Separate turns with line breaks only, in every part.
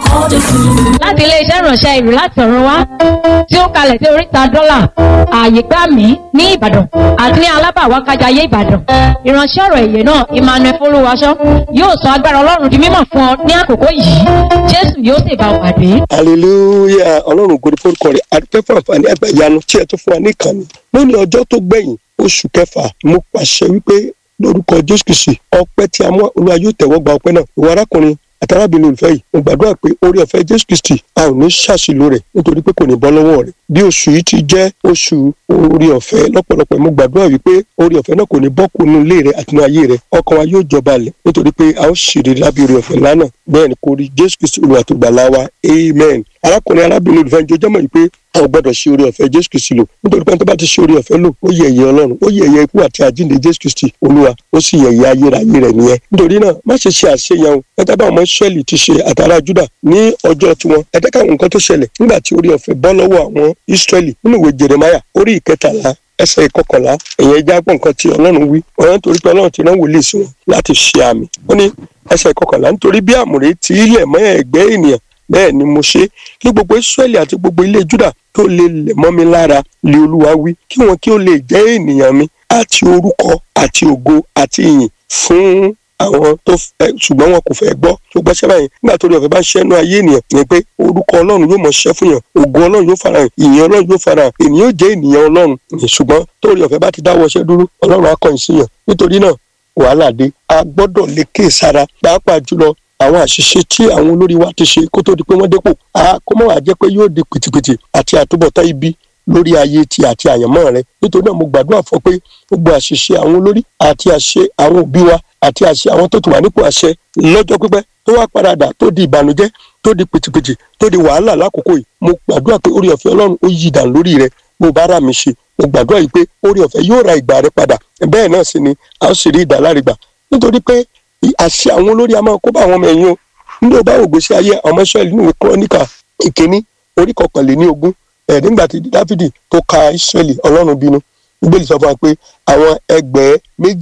lórúkọ Jésù.
láti iléeṣẹ́ ìránṣẹ́ ìlú láti ọ̀run wá tí ó kalẹ̀ sí oríta dọ́là ààyè gbà mí ní ìbàdàn àti ní alábàwákájayé ìbàdàn ìránṣẹ́ ọ̀rọ̀ èyẹ náà emmanuel folúwaṣọ yóò sọ agbára ọlọ́run di mímọ̀ fún ọ ní àkókò yìí jésù yóò sì bá ọ pàdé.
hallelujah ọlọ́run ògo ni forúkọ rẹ̀ adúpẹ́ fún àǹfààní àgbàyanu tí ẹ tún fún wa ní ìkànnì lónìí ọjọ́ tó gbẹ̀yìn oṣù kẹfà mo pàṣẹ wípé lórúkọ jésù kìsì ọpẹ́ tí a mú olúwa yóò tẹ̀wọ́ gba ọpẹ́ náà ìwọ arákùnrin àtàràbìnrin olùfẹ́ yìí mo gbàdúrà pé orí ọ̀fẹ́ jésù kristi a ò ní ṣàṣìlò rẹ̀ nítorí pé kò ní bọ́ lọ́wọ́ rẹ̀ bí oṣù yìí ti jẹ́ oṣù orí ọ̀fẹ́ lọ́pọ̀lọpọ̀ mo gbàdúrà wípé orí ọ̀fẹ́ náà kò ní bọ́ kúnú ilé rẹ̀ àti inú ayé rẹ̀ ọkàn wa yóò jọba lẹ̀ nítorí pé a ó ṣèrè lábẹ́ orí ọ̀fẹ́ lánàá bẹ́ẹ̀ ni kò rí jésù kristi olúwa tó gbà láwa amen arákùnrin arábìnrin olùfẹ́ njó jẹ́mọ̀ wípé a ò gbọ́dọ̀ ṣe orí ọ̀fẹ́ jésù kristi lò nítorí pé tó bá ti ṣe orí ọ̀fẹ́ lò ó yẹ ẹ̀yẹ ọlọ́run ó yẹ ẹ̀yẹ ikú àti àjíǹde jésù kristi olúwa ó sì yẹ ẹ̀yẹ ayérayé rẹ̀ nìyẹn nítorí náà má ṣe ṣe àṣeyàn o ẹ̀dá bá ọmọ ìṣẹ́lì ti ṣe àtàrà júdà ní ọjọ́ tiwọn ẹ̀dá káwọn nǹkan tó ṣẹlẹ̀ nígbà tí orí ọ̀fẹ́ bọ́ lọ́wọ́ àwọn ìṣẹ́lì nínú ìwé jeremaya orí ìkẹtàlá ẹsẹ̀ ìkọkànlá ẹ̀yẹn ẹja gbọ́ nǹkan tí ọlọ́run wí ọ̀rọ̀ nítorí pé ọlọ́run ti rán wòlíì sí wọn láti ṣe àmì ó ní ẹsẹ̀ ìkọkànlá nítorí bí àmùrè ti ilẹ̀ mọ́ ẹ̀gbẹ́ ènìyàn bẹ́ẹ̀ ni mo ṣe kí gbogbo israẹli àti gbogbo ilé juda tó lè lẹ̀ mọ́ mi lára lé olúwa wí kí wọn kí ó lè jẹ́ ènìyàn mi àti orúkọ àti ògo àti ìyìn fún àwọn tó fẹ́ ṣùgbọ́n wọn kò fẹ́ gbọ́ tó gbọ́ sẹ́bà yẹn nígbà tó rí ọ̀fẹ́ bá ṣẹ́nu ayé ènìyàn ni pé orúkọ ọlọ́run yóò mọ̀ ṣẹ́ fún yàn ògo ọlọ́run yóò farahàn ìyìn ọlọ́run yóò farahàn ènìyàn yóò jẹ́ ènìyàn ọlọ́run ṣùgbọ́n tó rí ọ̀fẹ́ bá ti dáwọ́ ṣẹ́ dúró ọlọ́run á kọ̀yìn sí yàn nítorí náà wàhálà dé a gbọ́dọ̀ lè ké sára pàápàá jùlọ àwọn àṣìṣe tí àwọn olórí wa ti ṣe kó tó di pé wọ́n dépò a kó mọ̀ wá jẹ́ pé yóò di pìtìpìtì àti àtúbọ̀tán ibi lórí ayé ti àti àyànmọ́ rẹ nítorí náà mo gbàdúrà fún pé gbogbo àṣìṣe àwọn olórí àti àṣe àwọn òbí wa àti àṣe àwọn tó ti wà nípò àṣẹ lọ́jọ́ pípẹ́ tó wá paradà tó di ìbànújẹ́ tó di pìtìpìtì tó di wàhálà lákòókò yìí mo gbàdúrà pé orí ọ̀fẹ́ ọlọ́run ó yí dàn lórí rẹ mo bá rà mí ṣe mo gbàdúrà yìí pé orí ọ̀fẹ́ yóò ra ìgbà rẹ padà bẹ́ẹ̀ náà sì ni a ó sì rí ìdálárigbà nítorí pé àṣẹ àwọn olórí a máa kó bá àwọn ọmọ ẹ̀yìn o nígbà bá wò gbèsè ayé ọmọ israẹli nínú kúrọ́nìkà ìkíní orí kọkànléní ogún ẹ̀ nígbà tí dáfídì tó ka israẹli ọlọ́run bínú bíbélì sọ fún wa pé àwọn ẹgbẹ́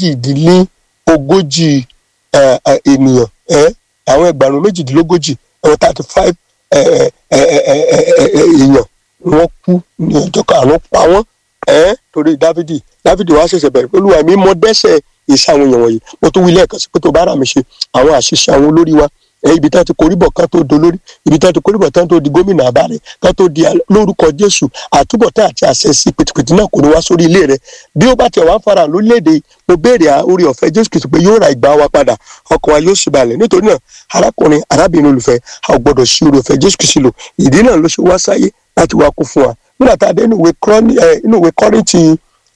méjìdínlógójì ènìyàn àwọn ẹgbàrún méjìdínlógójì àwọn thirty five èèyàn wọ́n kú ní ọjọ́ karùn-ún pa wọ́n torí dáfídì dáfídì wá ṣẹ̀ṣẹ̀ bẹ̀rẹ̀ pẹ̀lú àmì mọ́ dẹ́sẹ̀ iṣẹ́ àwọn èèyàn wọ̀nyí mo tún wí lẹ́ẹ̀kan sí pé tó bá rà mí ṣe àwọn àṣìṣe àwọn olórí wa ibi tí wọn ti koríbọ̀ kan tó dolórí ibi tí wọn ti koríbọ̀ kan tó di gómìnà àbárẹ̀ kan tó di lórúkọ jésù àtúbọ̀tán àti àṣẹ sí pìtìpìtì náà kò ní wá sórí ilé rẹ bí ó bá tiẹ̀ wá ń fara lórílẹ̀‐èdè mo béèrè orí ọ̀fẹ́ jésù kìí pé yóò ra ìgbà wa padà ọkàn wa yóò sì balẹ̀ nítorí náà arákùnrin arábìnrin olùfẹ́ a ò gbọ́dọ̀ sí orí ọ̀fẹ́ jésù kìí lò ìdí náà ló ṣe wá sáyé láti wá kú fún wa nígbà tá a dé inú ìwé kọ́rìntì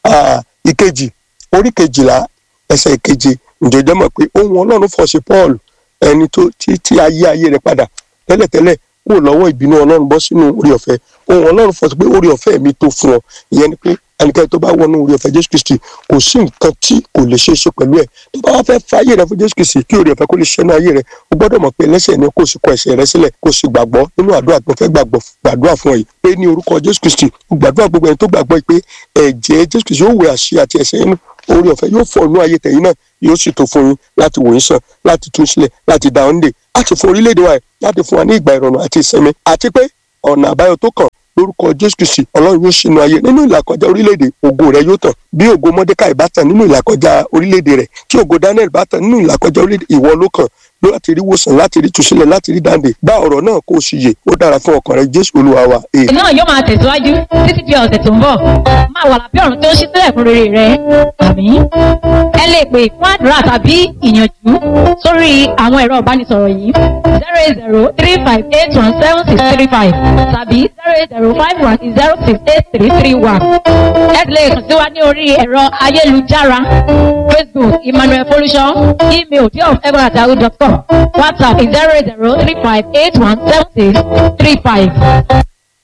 ìkejì orí kejìlá ẹsẹ̀ ìkeje ǹjẹ́ jẹ́ mọ̀ pé ohun ọlọ́run fọ̀ sí paul ẹni tó tí tí ayé ayé rẹ padà tẹ́lẹ̀tẹ́lẹ̀ kúrò lọ́wọ́ ìbínú ọlọ́run bọ́ sínú orí ọ̀fẹ́ ohun ọlọ́run fọ̀ sí pé orí ọ̀fẹ́ mi tó fún ọ ìyẹn ni pé ẹnikẹ́ni tó bá wọnú orí ọ̀fẹ́ jésù kristi kò sí nǹkan tí kò lè ṣe é ṣe pẹ̀lú ẹ̀ tó bá wá fẹ́ fa ayé rẹ fún jésù kristi kí orí ọ̀fẹ́ kó lè ṣẹ́nu ayé rẹ o gbọ́dọ̀ mọ̀ pé ẹlẹ́ṣẹ̀ ni kò sì kọ ẹ̀ṣẹ̀ rẹ sílẹ̀ kò sì gbàgbọ́ nínú àdúrà tó fẹ́ gbàgbọ́ gbàdúrà fún ọ yìí pé ní orúkọ jésù kristi gbàdúrà gbogbo ẹni tó gbàgbọ́ pé ẹ̀jẹ̀ jésù kristi yóò wẹ àṣì àti ẹ̀ṣẹ̀ inú orí ọ̀fẹ́ yóò fọ inú ayé tẹ̀yìn náà yóò sì tó fún yín láti wò yín sàn láti tún sílẹ̀ láti dá ọ́n dè láti fún orílẹ̀-èdè wa láti fún wa ní ìgbà ìrọ̀rùn àti ìsinmi àti pé ọ̀nà àbáyọ tó kàn lórúkọ jésù kristi ọlọ́run yóò ṣínú ayé nínú ìlàkọjá orílẹ̀-èdè ògo rẹ yóò tàn bí ògo mọ́dékàì bá tàn nínú ìlàkọjá orílẹ̀-èdè rẹ tí ògo daniel bá tàn nínú ìlàkọjá orílẹ̀-èdè ìwọ ló kàn láti rí wòsàn láti rí tùsílẹ̀ láti rí dáǹdè bá ọ̀rọ̀ náà kó o sì yè ó dára fún ọkàn rẹ jésù olúwa wa.
náà yóò máa tẹ̀síwájú títí di ọ̀sẹ̀ tó ń bọ̀ máa wà lábẹ́ ọ̀run tó ń ṣí sílẹ̀ fún rere rẹ àmì. ẹ lè pè fún àdúrà tàbí ìyànjú sórí àwọn ẹ̀rọ ìbánisọ̀rọ̀ yìí zero eight zero three five eight one seven six three five tàbí zero eight zero five one zero six eight three three one. ẹ lè kàn sí wa ní orí ẹ̀rọ ayélujára facebook emmanuel folusho email diof.egbonatahu.com whatsapp zero eight zero three five eight one seven six three five.